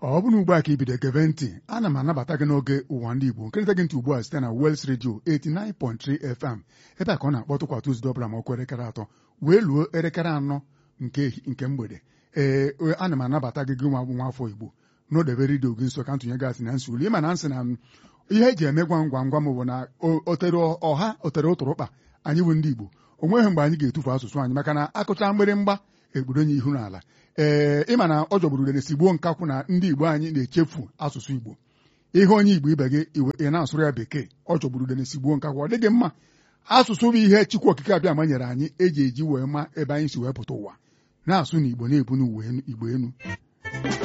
ọ bụrụ ugbu a ka ibido gebe ntị ana m anabata gị n'oge ụwa ndị Igbo nkịrịta gị ntị ugbu a site na Wels Radio 89.3 FM ebe a ka ọ na-akpọtụ kwa Tuzdee ọbụla ma ọkụ elekere atọ wee luo elekere anọ nke nke mgbede ee ana m anabata gị gị nwa bụ nwa afọ Igbo n'odebe redio gị nso ka ntụnye gasị na nsị uli ịma na nsị na ihe eji eme gwam gwam gwam bụ na otere ọha otere ụtụrụkpa anyị bụ ndị Igbo o nweghị mgbe anyị ga-etufu asụsụ anyị maka na akụcha mgbịrịmgba ekpuronye ihu n'ala ee ịma na ọ jọgburu udene sigbuo nkakwụ na ndị Igbo anyị na-echefu asụsụ Igbo ihe onye Igbo ibe gị ị na-asụrụ ya bekee ọ jọgburu udene sigbuo nkakwụ ọ dịghị mma asụsụ bụ ihe Chukwu okike abịa manyere anyị eji eji wee ma ebe anyị si wee pụta ụwa na-asụ na Igbo na-ebu n'uwe Igbo enu